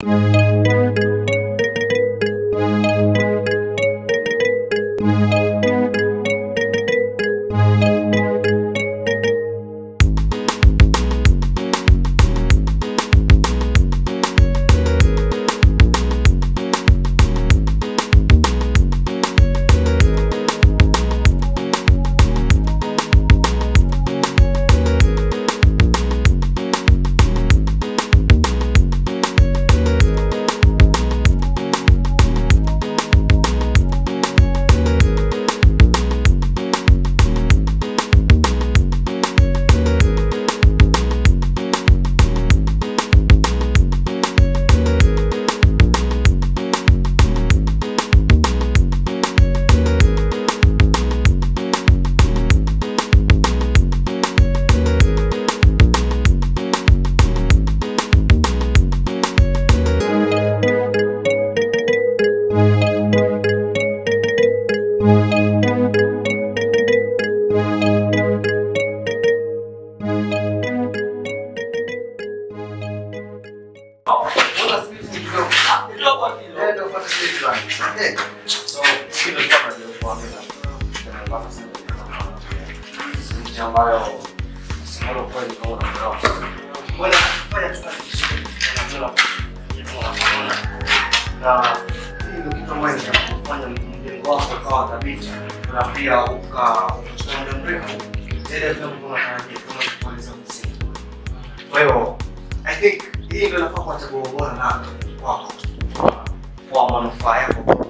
na pia ukachukua muda mrefu zaidi ya vile ambavyo unatarajia kama kumaliza msimu. Kwa hiyo I think hii ndio inafaa kuwa chaguo bora na kwako kwa manufaa yako.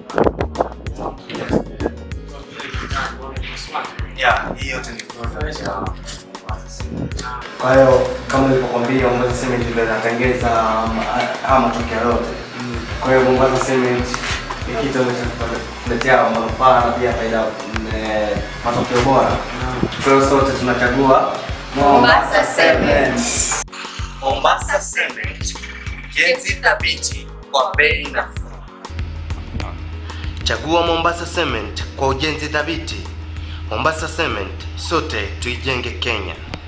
Yeah, hii yote ni product ya Mombasa Cement. Kwa hiyo kama nilivyokuambia Mombasa Cement ndio inatengeza haya matokeo yote. Kwa hiyo Mombasa Cement ni kitu ambacho kuletea manufaa na pia faida eh, matokeo bora. Kwa hiyo sote tunachagua Mombasa Cement. Mombasa Cement, ujenzi thabiti kwa bei nafuu. Chagua Mombasa Cement kwa ujenzi thabiti. Mombasa Cement, sote tuijenge Kenya.